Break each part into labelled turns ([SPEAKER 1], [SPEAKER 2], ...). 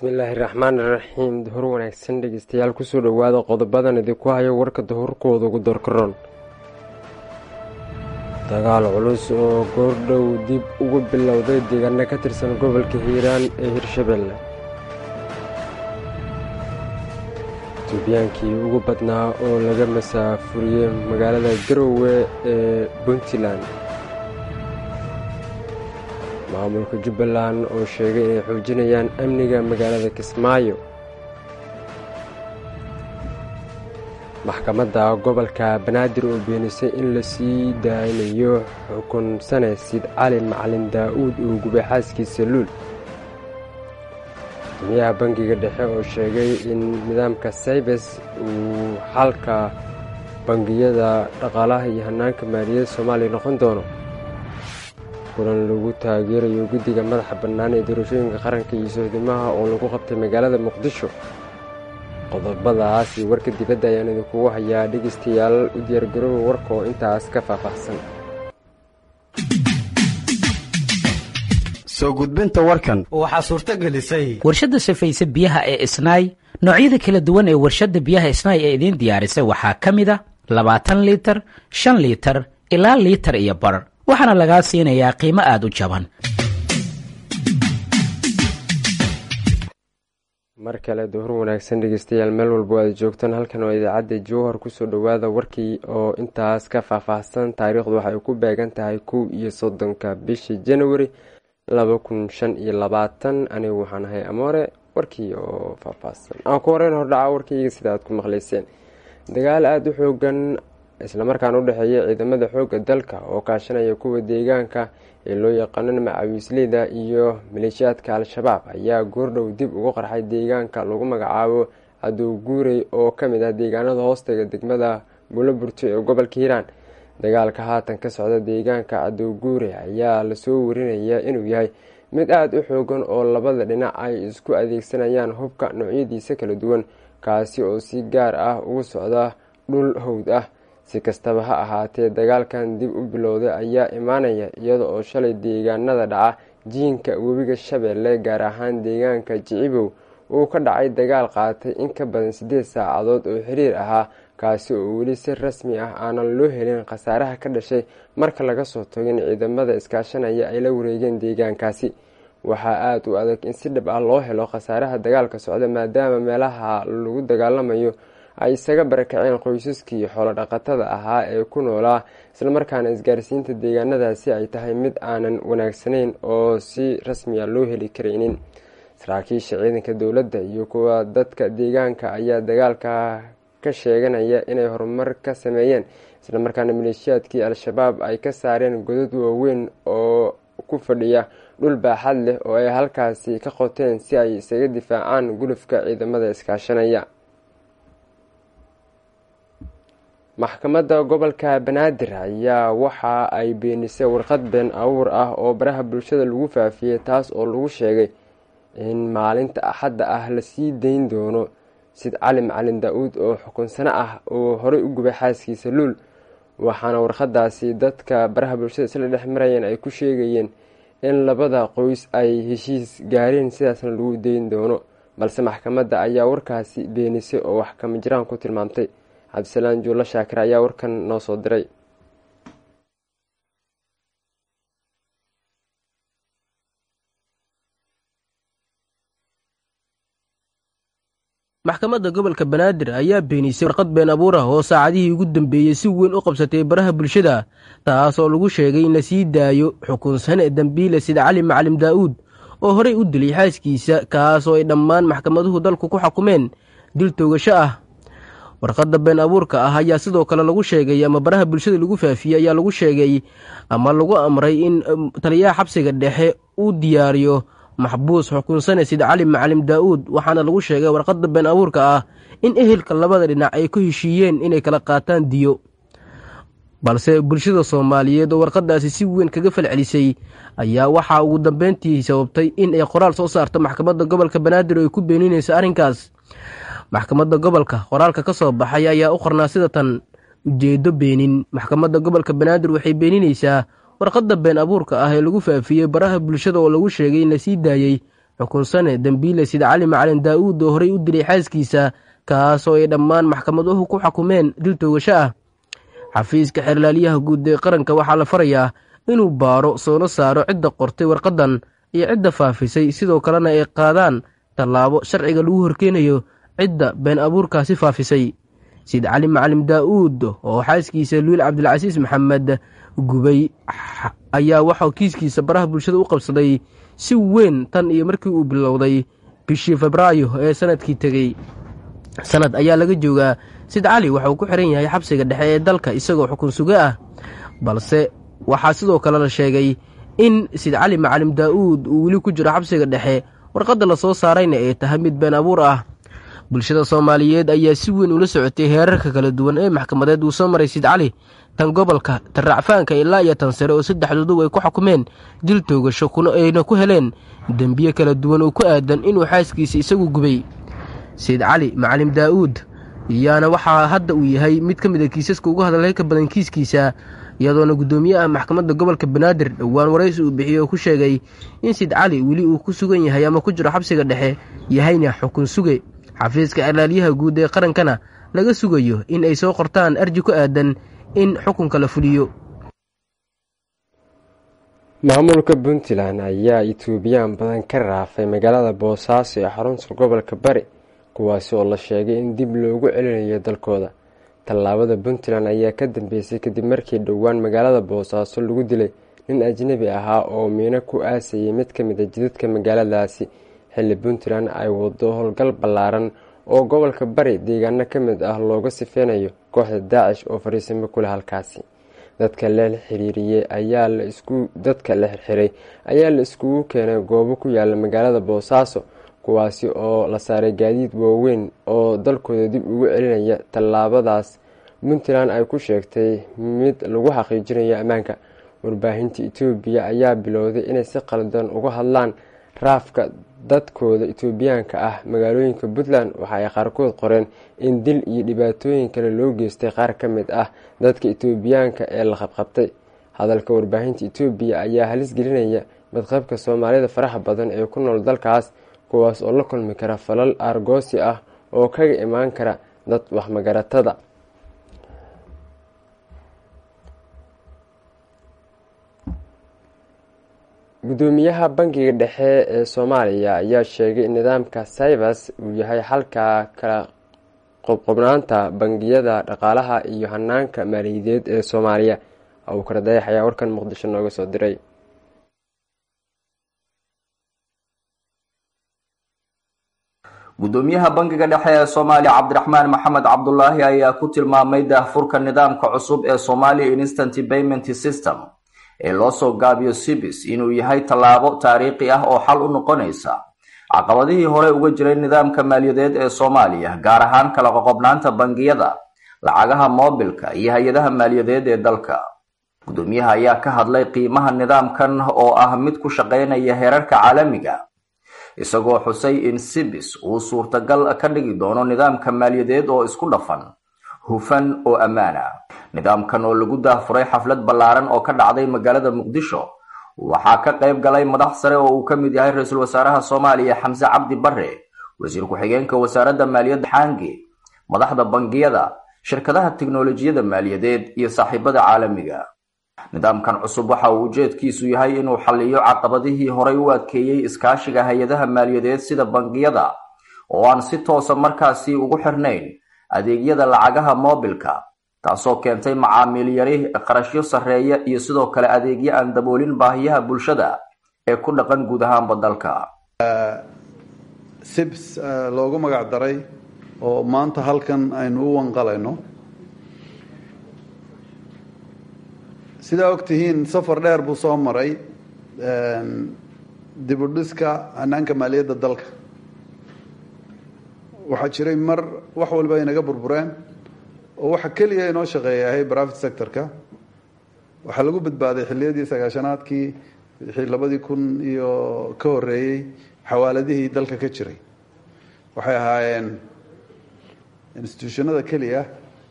[SPEAKER 1] bismillaahi raxmaan iraxiim duhur wanaagsan dhegeystayaal kusoo dhowaada qodobadan idinku hayo warka duhurkooda ugu doorkaroon dagaal culus oo goordhow dib ugu bilowday deegaano ka tirsan gobolka hiiraan ee hirshabelle duubiyaankii ugu badnaa oo laga masaafuriyey magaalada garowe ee puntland maamulka jubbaland oo sheegay inay xoojinayaan amniga magaalada kismaayo maxkamadda gobolka banaadir oo beenisay in la sii daaynayo xukun sane sid cali macalin daa-uud oo gubay xaaskiisa luul guddoomiyaha bangiga dhexe oo sheegay in nidaamka saybes uu xalka bangiyada dhaqaalaha iyo hanaanka maaliyadda soomaaliya noqon doono kulan lagu taageerayo guddiga madaxa bannaan ee doorashooyinka qaranka iyo sohdimaha oo lagu qabtay magaalada muqdisho qodobadaas iyo warka dibadda ayaan idinkugu hayaa dhegeystayaal u diyaargarooba warka oo intaas ka faahfaahsan
[SPEAKER 2] soo gudbinta warkan
[SPEAKER 3] waxaa suurto gelisay
[SPEAKER 4] warshadda safayse biyaha ee isnaay noocyada kala duwan ee warshadda biyaha isnaay ee idiin diyaarisay waxaa ka mid a labaatan liitar shan liitar ilaa liitar iyo bar waxaana lagaa siinayaa qiimo aada u jaban
[SPEAKER 1] mar kale duhur wanaagsan dhegeystayaal meel walba aad joogtaan halkan waa idaacadda jowhar kusoo dhowaada warkii oo intaas ka faahfaahsan taariikhdu waxay ku beegan tahay kow iyo soddonka bishii januari laba kun shan iyo labaatan anigu waxaan ahay amoore warkii oo faahfaahsan aan ku horeyn hordhaca warkayga sida aad ku maqleyseen dagaal aada u xoogan islamarkaan u dhexeeya ciidamada xoogga dalka oo kaashanaya kuwa deegaanka ee loo yaqaano macawiisleyda iyo maleeshiyaadka al-shabaab ayaa goordhow dib ugu qarxay deegaanka lagu magacaabo cadow guurey oo kamid ah deegaanada hoostaga degmada buloburto ee gobolka hiiraan dagaalka haatan ka socda deegaanka cadow guurey ayaa lasoo warinaya inuu yahay mid aada u xoogan oo labada dhinac ay isku adeegsanayaan hubka noocyadiisa kala duwan kaasi oo si gaar ah ugu socda dhul howd ah si kastaba ha ahaatee dagaalkan dib u bilowday ayaa imaanaya iyada oo shalay deegaanada dhaca jiinka webiga shabeelle gaar ahaan deegaanka jicibow uu ka dhacay dagaal qaatay in ka badan siddeed saacadood oo xiriir ahaa kaasi oo weli si rasmi ah aanan loo helin khasaaraha ka dhashay marka laga soo togin ciidamada iskaashanaya ay la wareegeen deegaankaasi waxaa aada u adag in si dhab ah loo helo khasaaraha dagaalka socda maadaama meelaha lagu dagaalamayo ay isaga barakaceen qoysaskii xoolo dhaqatada ahaa ee ku noolaa islamarkaana isgaarsiinta deegaanadaasi ay tahay mid aanan wanaagsanayn oo si rasmiya loo heli karaynin saraakiisha ciidanka dowladda iyo kuwa dadka deegaanka ayaa dagaalka ka sheeganaya inay horumar ka sameeyeen islamarkaana maleeshiyaadkii al-shabaab ay ka saareen godad waaweyn oo ku fadhiya dhul baaxad leh oo ay halkaasi ka qoteen si ay isaga difaacaan gulufka ciidamada iskaashanaya maxkamadda gobolka banaadir ayaa waxa ay beenisay warqad been abuur ah oo baraha bulshada lagu faafiyey taas oo lagu sheegay in maalinta axadda ah lasii dayn doono sid cali macalin daa-uud oo xukunsano ah oo horey u gubay xaaskiisa luul waxaana warqadaasi dadka baraha bulshada isla dhex marayeen ay ku sheegayeen in labada qoys ay heshiis gaareen sidaasna lagu dayn doono balse maxkamadda ayaa warkaasi beenisay oo wax kama jiraan ku tilmaamtay cabdisalaan juulla shaakir ayaa warkan noo soo diray
[SPEAKER 5] maxkamadda gobolka banaadir ayaa beenisay warqad been abuur ah oo saacadihii ugu dambeeyey si weyn u qabsatay baraha bulshada taas oo lagu sheegay in la sii daayo xukunsane dembiile sida cali macalim daa'uud oo horey u dilay xaaskiisa kaas oo ay dhammaan maxkamaduhu dalku ku xukumeen dil toogasho ah warqadda been abuurka ah ayaa sidoo kale lagu sheegay ama baraha bulshada lagu faafiyey ayaa lagu sheegay ama lagu amray in taliyaha xabsiga dhexe uu diyaariyo maxbuus xukunsane sida cali macalim daa'uud waxaana lagu sheegay warqadda been abuurka ah in ehelka labada dhinac ay ku heshiiyeen inay kala qaataan diyo balse bulshada soomaaliyeed oo warqadaasi si weyn kaga falcelisay ayaa waxaa ugu dambeyntii sababtay in ay qoraal soo saarto maxkamadda gobolka banaadir oo ay ku beeninayso arrinkaas maxkamadda gobolka qoraalka ka soo baxay ayaa u qornaa sida tan ujeedo beenin maxkamadda gobolka banaadir waxay beeninaysaa warqadda been abuurka ah ee lagu faafiyey baraha bulshada oo lagu sheegay in lasii daayey xukunsane dembiile sida cali macalin daa'uud oo horey u dilay xaaskiisa kaasoo ay dhammaan maxkamaduhu ku xukumeen dil toogasho ah xafiiska xeerlaaliyaha guud ee qaranka waxaa la farayaa inuu baaro soona saaro cidda qortay warqaddan iyo cidda faafisay sidoo kalena ay qaadaan tallaabo sharciga lagu horkeenayo cidda been abuurkaasi faafisay sid cali macalim daa'uud oo xaaskiisa luil cabdilcasiis maxamed gubay ayaa waxaa kiiskiisa baraha bulshada u qabsaday si weyn tan iyo markii uu bilowday bishii febraayo ee sanadkii tegey sanad ayaa laga joogaa sid cali waxa uu ku xiran yahay xabsiga dhexe ee dalka isagoo xukun suge ah balse waxaa sidoo kale la sheegay in sid cali macalim daa'uud uu weli ku jiro xabsiga dhexe warqadda la soo saarayna ay tahay mid been abuur ah bulshada soomaaliyeed ayaa si weyn ula socotay heerarka kala duwan ee maxkamadeed uu soo maray sid cali tan gobolka tan racfaanka ilaa iyo tan sare oo saddexdoodu ay ku xukumeen dil toogasho ayna ku heleen dembiye kala duwan oo ku aadan inuu xaaskiisa isagu gubay sayid cali macalim daa'uud yaana waxaa hadda uu yahay mid ka mid a kiisaska ugu hadalay ka badan kiiskiisa iyadoona guddoomiyaha maxkamadda gobolka banaadir dhowaan waraysi uu bixiyey oo ku sheegay in sid cali weli uu ku sugan yahay ama ku jiro xabsiga dhexe yahayna xukun suge xafiiska xeerlaaliyaha guud ee qarankana laga sugayo in ay soo qortaan arji ku aadan in xukunka la fuliyo
[SPEAKER 1] maamulka puntland ayaa etoobiyaan badan ka raafay magaalada boosaaso ee xarunta gobolka bari kuwaasi oo la sheegay in dib loogu celinayo dalkooda tallaabada puntland ayaa ka dambeysay kadib markii dhowaan magaalada boosaaso lagu dilay nin ajnabi ahaa oo miino ku aasayay mid ka mid a jidadka magaaladaasi xilli puntland ay wado howlgal ballaaran oo gobolka bari deegaano ka mid ah looga sifeynayo kooxda daacish oo fariisimo ku leh halkaasi dadka la xiriiriyey ayaa la isku dadka la xirxiray ayaa la iskugu keenay goobo ku yaala magaalada boosaaso kuwaasi oo la saaray gaadiid waaweyn oo dalkooda dib ugu celinaya tallaabadaas puntland ay ku sheegtay mid lagu xaqiijinayo ammaanka warbaahinta etoobiya ayaa bilowday inay si qaldan uga hadlaan raafka dadkooda etoobiyaanka ah magaalooyinka puntland waxa ay qaarkood qoreen in dil iyo dhibaatooyin kale loo geystay qaar ka mid ah dadka etoobiyaanka ee la qabqabtay hadalka warbaahinta etoobiya ayaa halis gelinaya badqabka soomaalida faraxa badan ee ku nool dalkaas kuwaas oo la kulmi kara falal aargoosi ah oo kaga imaan kara dad waxmagaratada gudoomiyaha bangiga dhexe ee soomaaliya ayaa sheegay in nidaamka cybers uu yahay xalka kala qobqobnaanta bangiyada dhaqaalaha iyo hanaanka maaliyadeed ee soomaaliya abuukar dayax ayaa warkan muqdisho nooga soo diray
[SPEAKER 2] gudoomiyaha bangiga dhexe ee soomaaliya cabdiraxmaan maxamed cabdulaahi ayaa ku tilmaamay daahfurka nidaamka cusub ee somalia instant payment system ee loo soo gaabiyo sibis inuu yahay tallaabo taariikhi ah oo xal u noqonaysa caqabadihii hore uga jiray nidaamka maaliyadeed ee soomaaliya gaar ahaan kala qoqobnaanta bangiyada lacagaha moobilka iyo hay-adaha maaliyadeed ee dalka gudoomiyaha ayaa ka hadlay qiimaha nidaamkan oo ah mid ku shaqaynaya heerarka caalamiga isagoo xusay in sibis uu suurtagal ka dhigi doono nidaamka maaliyadeed oo isku dhafan hufan oo ammaana nidaamkan oo lagu daahfuray xaflad ballaaran oo ka dhacday magaalada muqdisho waxaa ka qayb galay madax sare oo uu ka mid yahay ra-iisul wasaaraha soomaaliya xamse cabdi bare wasiir ku-xigeenka wasaaradda maaliyadda xaangi madaxda bangiyada shirkadaha tiknolojiyada maaliyadeed iyo saaxiibada caalamiga nidaamkan cusub waxa uu ujeedkiisu yahay inuu xalliyo caqabadihii horay u adkeeyey iskaashiga hay-adaha maaliyadeed sida bangiyada oo aan si toosa markaasi ugu xirnayn adeegyada lacagaha moobilka taasoo keentay macaamiil yari qarashyo sarreeya iyo sidoo kale adeegyo aan daboolin baahiyaha bulshada ee ku dhaqan guud ahaanba dalka
[SPEAKER 3] sibs loogu magac daray oo maanta halkan aynu u wanqalayno sidaa ogtihiin safar dheer buu soo maray dibudhiska hanaanka maaliyadda dalka waxaa jiray mar wax walba inaga burbureen oo waxa keliya inoo shaqeeya ahay private sectorka waxaa lagu badbaaday xilliyadii sagaashanaadkii labadii kun iyo ka horeeyey xawaaladihii dalka ka jiray waxay ahaayeen institutionada keliya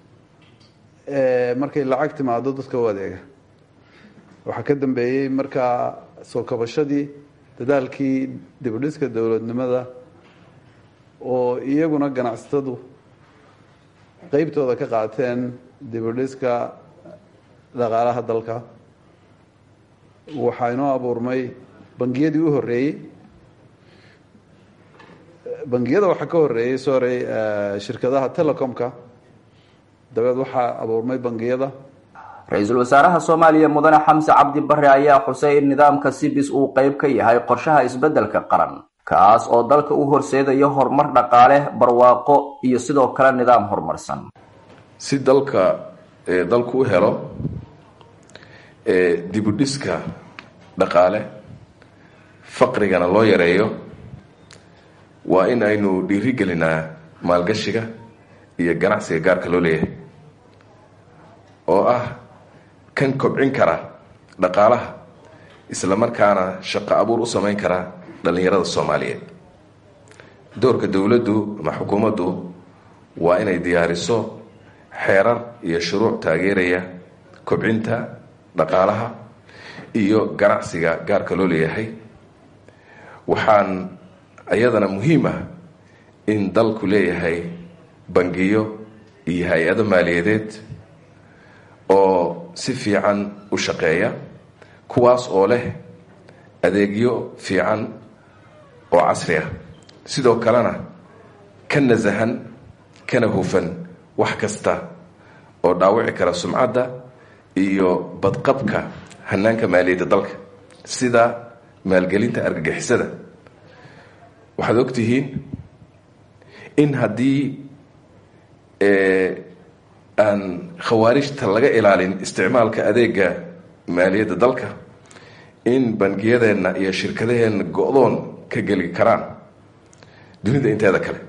[SPEAKER 3] markay lacag timaado dadka u adeega waxaa ka dambeeyey markaa soo kabashadii dadaalkii dibudhiska dowladnimada oo iyaguna ganacsatadu qeybtooda ka qaateen dibudhiska dhaqaalaha dalka waxaa inoo abuurmay bangiyadii u horreeyey bangiyada waxaa ka horreeyey sorry shirkadaha telecomka dabeed waxaa abuurmay bangiyada
[SPEAKER 2] ra-iisul wasaaraha soomaaliya mudane xamse cabdi bare ayaa xusay in nidaamka sibis uu qeyb ka yahay qorshaha isbeddelka qaran kaas oo dalka u horseedayo horumar dhaqaale barwaaqo iyo sidoo kale nidaam horumarsan
[SPEAKER 6] si dalka dalku u helo dibudhiska dhaqaale faqrigana loo yareeyo waa in aynu dhiirigelinaa maalgashiga iyo ganacsiga gaarka loo leeyahay oo ah kan kobcin kara dhaqaalaha isla markaana shaqo abuur u samayn kara dhallinyarada soomaaliyeed doorka dowladdu ama xukuumaddu waa inay diyaariso xeerar iyo shuruuc taageeraya kobcinta dhaqaalaha iyo ganacsiga gaarka loo leeyahay waxaan iyadana muhiim ah in dalku leeyahay bangiyo iyo hay-ado maaliyadeed oo si fiican u shaqeeya kuwaas oo leh adeegyo fiican oo casri ah sidoo kalena ka nasahan kana hufan wax kasta oo dhaawici kara sumcadda iyo badqabka hanaanka maaliyadda dalka sida maalgelinta argagixisada waxaad ogtihiin in haddii aan khawaarijta laga ilaalin isticmaalka adeega maaliyadda dalka in bangiyadeenna iyo shirkadaheenna go-doon ka geli karaan dunida inteeda kale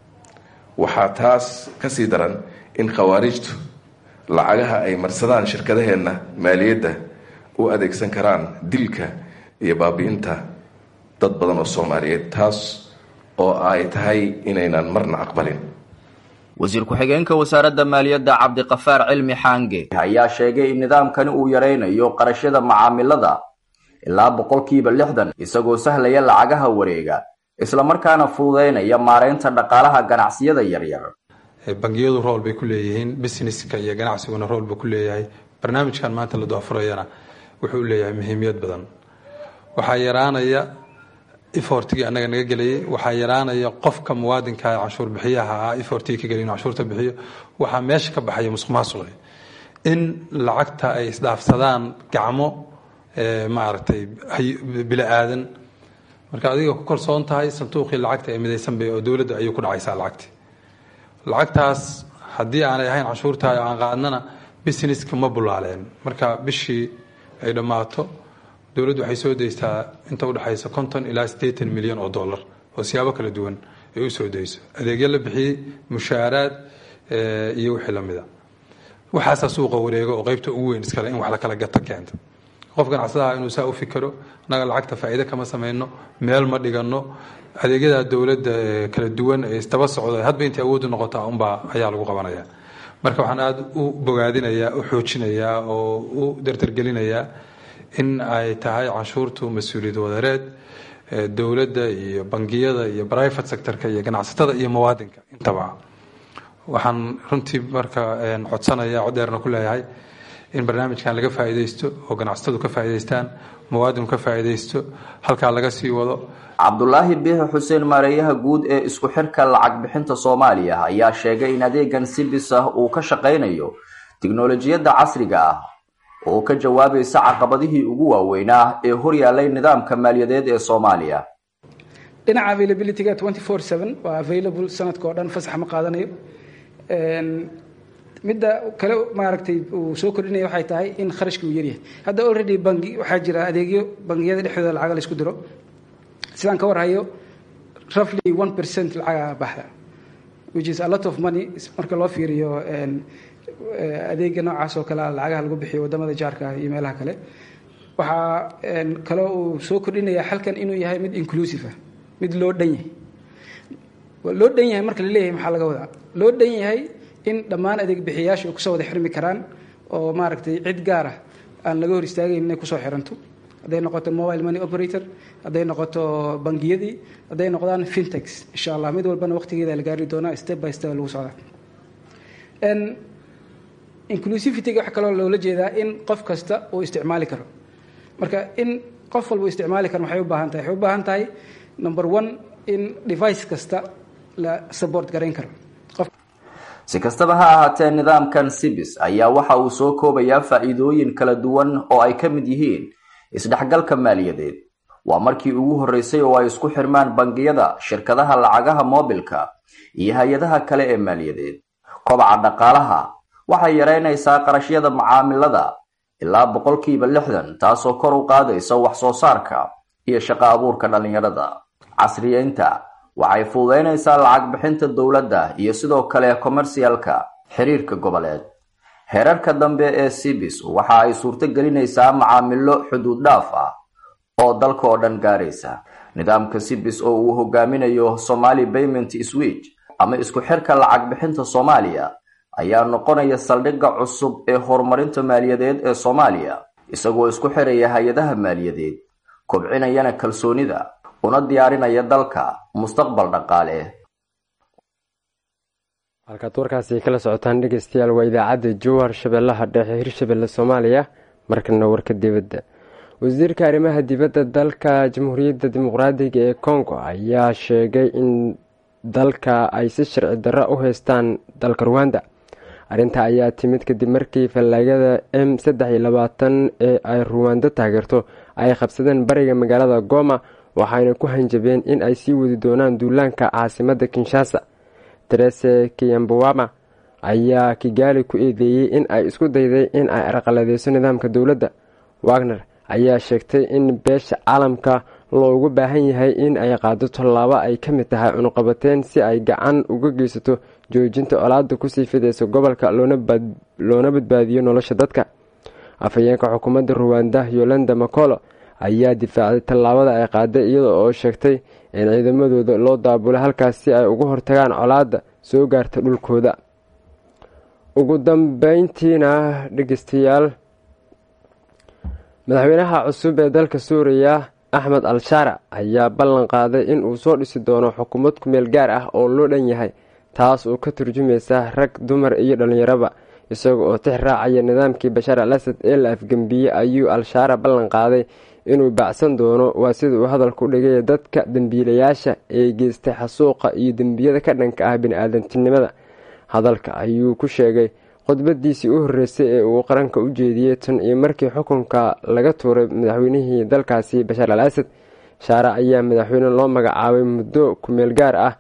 [SPEAKER 6] waxaa taas ka sii daran in khawaarijtu lacagaha ay marsadaan shirkadaheenna maaliyadda u adeegsan karaan dilka iyo baabi-inta dad badan oo soomaaliyeed taas oo ay tahay inaynan marna aqbalin
[SPEAKER 2] wasiir ku-xigeenka wasaaradda maaliyadda cabdiqafaar cilmi xaange ayaa sheegay in nidaamkani uu yaraynayo qarashyada macaamilada ilaa boqolkiiba lixdan isagoo sahlaya lacagaha wareega islamarkaana fududeynaya maareynta dhaqaalaha ganacsiyada yaryar
[SPEAKER 7] bangiyadu rool bay ku leeyihiin businesska iyo ganacsiguna rool buu ku leeyahay barnaamijkan maanta la doafurayana wuxuu leeyahay muhiimiyad badan waxaa yaraanaya efortigii annaga naga gelayay waxaa yaraanaya qofka muwaadinka ee canshuur bixiyaha ah efortigii ka gelay inuu canshuurta bixiyo waxaa meesha ka baxaya musuq maasuqi in lacagta ay isdhaafsadaan gacmo maaragtay bila aadan marka adiga ku kalsoon tahay sanduuqii lacagta ee midaysan bay oo dowladda ayuu ku dhacaysaa lacagti lacagtaas haddii aanay ahayn canshuurta aan qaadnana businesska ma bulaaleen marka bishii ay dhammaato dowladdu waxay soo daystaa inta udhexaysa konton ilaa siddeetan milyan oo dollar oo siyaabo kala duwan ay u soo dayso adeegyo la bixiyey mushaaraad iyo wixii lamida waxaasaa suuqa wareego oo qeybta ugu weyn iskale in wax la kala gato keenta qof ganacsadaha inuu saa u fikero annaga lacagta faa'iide kama samayno meel ma dhigano adeegyada dowladda kala duwan ee isdaba socda hadba intay awooddu noqota unbaa ayaa lagu qabanaya marka waxaan aada u bogaadinayaa u xoojinayaa oo u dardargelinayaa in ay tahay canshuurtu mas-uuliyad wadareed dowladda iyo bangiyada iyo private sectorka iyo ganacsatada iyo muwaadinka intaba waxaan runtii marka codsanaya codeerna ku leeyahay in barnaamijkan laga faa'iidaysto oo ganacsatadu ka faa'iidaystaan muwaadinku ka faa'iidaysto halkaa laga sii wado
[SPEAKER 2] cabdulaahi biixi xuseen maareeyaha guud ee isku xirka lacag bixinta soomaaliya ayaa sheegay in adeegan sibis ah uu ka shaqaynayo tiknolojiyadda casriga ah oo ka jawaabaysa caqabadihii ugu waaweynaa ee horyaalay nidaamka maaliyadeed ee soomaaliya
[SPEAKER 8] dhinaca availabilityga twenty four seven waa available sanadka oo dhan fasax ma qaadanayo midda kale maaragtay uu soo kordhinaya waxay tahay in kharashka uu yaryahay hadda already bangi waxaa jira adeegyo bangiyada dhexdooda lacaga la isku diro sidaan ka warhayo roughly one percent lacaga baxda which is a lot of money marka loo fiiriyo adeega noocaas oo kale lacagaha lagu bixiyo wadamada jaarka ah iyo meelaha kale waxaa kaloo uu soo kordhinaya xalkan inuu yahay mid inclusive ah mid loo dhan yahay loo dhan yahay marka la leeyahay maxaa laga wadaa loo dhan yahay in dhammaan adeeg bixiyaasha ay kusoo wada xirmi karaan oo maaragtay cid gaar ah aan laga hor istaagayn inay kusoo xiranto hadday noqoto mobile money operator hadday noqoto bangiyadii hadday noqdaan fintex insha allah mid walbana waqtigeeda la gaari doonaa step by step lagu socdaa inclusivityga waxaa kaloo loola jeedaa in qof kasta uu isticmaali karo marka in qof walba uu isticmaali karo waxay u baahan tahay waxay u baahan tahay number one in device kasta la support garayn karo
[SPEAKER 2] si kastaba ha ahaatee nidaamkan sibis ayaa waxa uu soo koobayaa faa'iidooyin kala duwan oo ay ka mid yihiin isdhexgalka maaliyadeed waa markii ugu horreysay oo ay isku xirmaan bangiyada shirkadaha lacagaha moobilka iyo hay-adaha kale ee maaliyadeed kobaca dhaqaalaha waxay yaraynaysaa qarashyada macaamilada ilaa boqolkiiba lixdan taasoo kor u qaadaysa wax soo saarka iyo shaqo abuurka dhallinyarada casriyeynta waxay fududaynaysaa lacag bixinta dowladda iyo sidoo kale commercialka xiriirka goboleed heerarka dambe ee sibis waxa ay suurto gelinaysaa macaamilo xuduud dhaaf ah oo dalka oo dhan gaaraysa nidaamka sibis oo uu hogaaminayo somali payment switch ama isku xirka lacag bixinta soomaaliya ayaa noqonaya saldhigga cusub ee horumarinta maaliyadeed ee soomaaliya isagoo isku xiraya hay-adaha maaliyadeed kobcinayana kalsoonida una diyaarinaya dalka mustaqbal dhaqaale
[SPEAKER 1] halkaad warkaasi kala socotaan dhegeystayaal waa idaacadda jowhar shabeellaha dhexe hirshabelle soomaaliya markana warka dibadda wasiirka arrimaha dibadda dalka jamhuuriyadda dimuqraadiga ee congo ayaa sheegay in dalka ay si sharci darro u haystaan dalka ruwanda arrinta ayaa timid kadib markii fallaagada m saddex iyo labaatan ee ay ruwando taageerto ay qabsadeen bariga magaalada goma waxayna ku hanjabeen in ay sii wadi doonaan duulaanka caasimadda kinshasa terese kiyambawama ayaa kigaali ku eedeeyey in ay isku dayday in ay arqaladeyso nidaamka dowladda wagner ayaa sheegtay in beesha caalamka loogu baahan yahay in ay qaado tallaabo ay ka mid tahay cunuqabateyn si ay gacan uga geysato joojinta colaada kusii fideysa gobolka loona badbaadiyo nolosha dadka afhayeenka xukuumadda ruwanda yolanda macolo ayaa difaacday tallaabada ay qaaday iyada oo sheegtay in ciidamadooda loo daabulay halkaas si ay uga hortagaan colaada soo gaarta dhulkooda ugu dambeyntiina dhegeystayaal madaxweynaha cusub ee dalka suuriya axmed al shaarac ayaa ballan qaaday in uu soo dhisi doono xukuumad kumeel gaar ah oo loo dhan yahay taas oo ka turjumaysa rag dumar iyo dhallinyaraba isaga oo tix raacaya nidaamkii bashaar al asad ee la afgembiyey ayuu al shaarac ballan qaaday inuu baacsan doono waa sida uu hadalku dhigaya dadka dembiilayaasha ee geystay xasuuqa iyo dembiyada ka dhanka ah bini-aadantinimada hadalka ayuu ku sheegay khudbadiisii u horreysay ee uu qaranka u jeediyey tan iyo markii xukunka laga tuuray madaxweynihii dalkaasi bashaar al asad shaarac ayaa madaxweyne loo magacaabay muddo kumeel gaar ah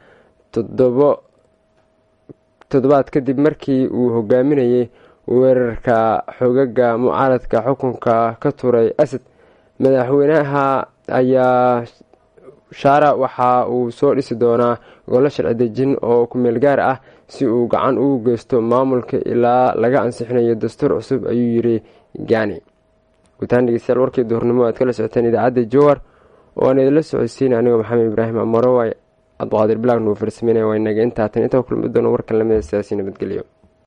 [SPEAKER 1] toddobaad kadib markii uu hogaaminayay weerarka xogaga mucaaradka xukunka ka tuuray asad madaxweynaha ayaa shaara waxa uu soo dhisi doonaa golo sharci dejin oo kumeel gaar ah si uu gacan ugu geysto maamulka ilaa laga ansixinayo dastuur cusub ayuu yiri gani gutaan dhegeystayaal warkii duhurnimo aad kala socoteen idaacadda jowar oo aan idinla socodsiin anigoo maxamed ibraahim amaro waay cabduqaadir bilaag nuu farsameynaya waa inaga intaatan intaa kulmi doono warkan lamida sidaasi nabadgelyo